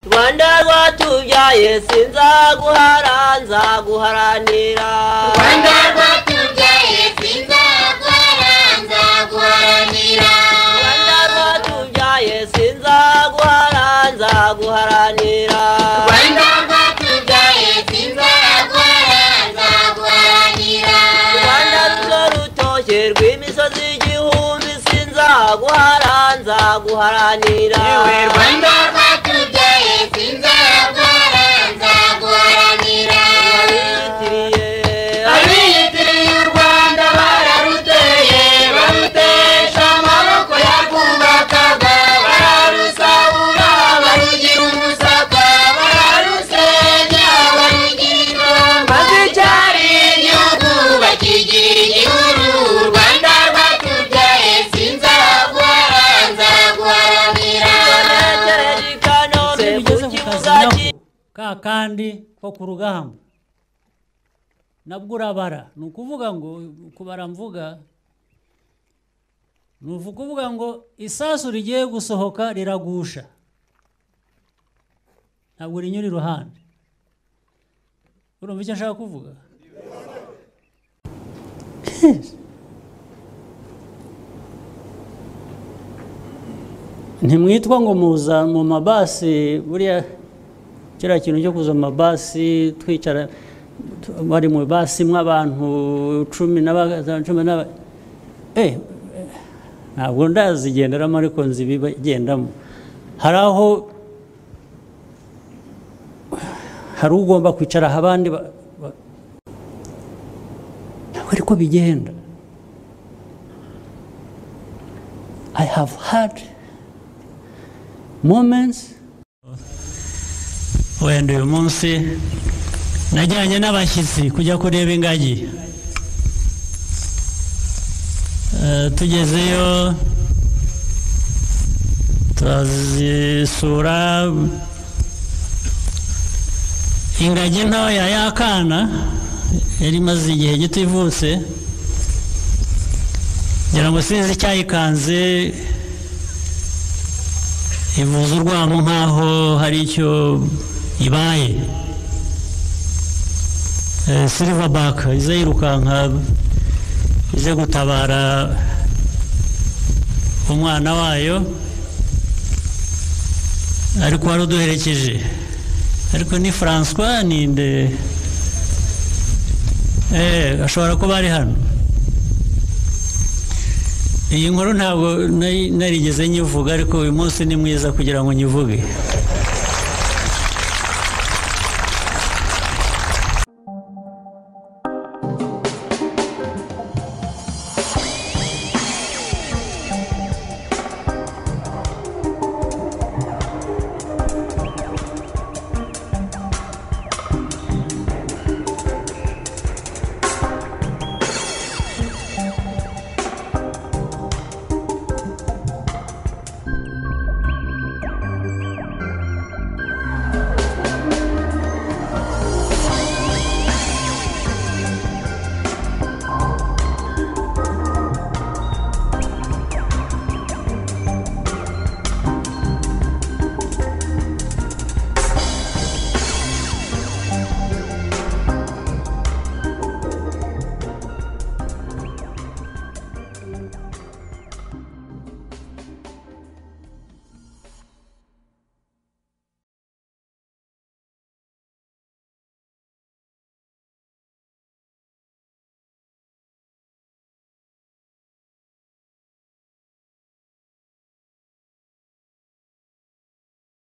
rwanda rwatubyaye sinzaguhara nzaguharanira rwanda rwatubyaye sinzagwara nzaguharanira rwanda rwatubyaye sinzaguhara nzaguharanira rwanda rwatubyaye sinzagwara nzaguharanira rwanda runo rutoshye rw'imisozi igihumbi sinzaguhara nzaguharanira yewe rwanda rwatubyaye sinzagwara nzaguharanira Rwabiyitiriye. abiyitiriye u rwanda bararuteye barutesha amaboko yarwubakaga bararusahura barugira umusaka bararusenya barugira inama icyari igihugu bakigira igihuru u rwanda rwatubyaye sinzagwara nzagwaramira Rwanatereje i Kanombe se ku mugeze ku kazi kibuga nako cy' ka kandi ko ku rugamba nabwo urabara ni ukuvuga ngo kubara mvuga ni ukuvuga ngo isasu rigiye gusohoka riragusha ntabwo rinyura iruhande urumva icyo nshaka kuvuga ntimwitwa ngo muza mu mabasi buriya kiriya kintu cyo kuza mu mabasi twicara tu- bari mu basi mw'abantu cumi n'aba- cumi n'aba eh, eh, ntabwo ndazigenderamo ariko nzi ibigendamo hari aho hari ugomba kwicara aha abandi ba- ba- ntabwo ariko bigenda I have had moments wenda uyu munsi najyanye n'abashyitsi kujya kureba ingagi Eh, tugezeyo turazisura ingagi ntoya y'akana yari imaze igihe gito ivutse ngira ngo sinzi icyayikanze ivuza urwamo nk'aho hari icyo ibaye siliva baka iza yirukanka ize gutabara umwana wayo ariko wari uduherekeje ariko ni francois ninde eee ashobora kuba ari hano iyi nkuru ntabwo nari- narigeze nyivuga ariko uyu munsi ni mwiza kugira ngo nyivuge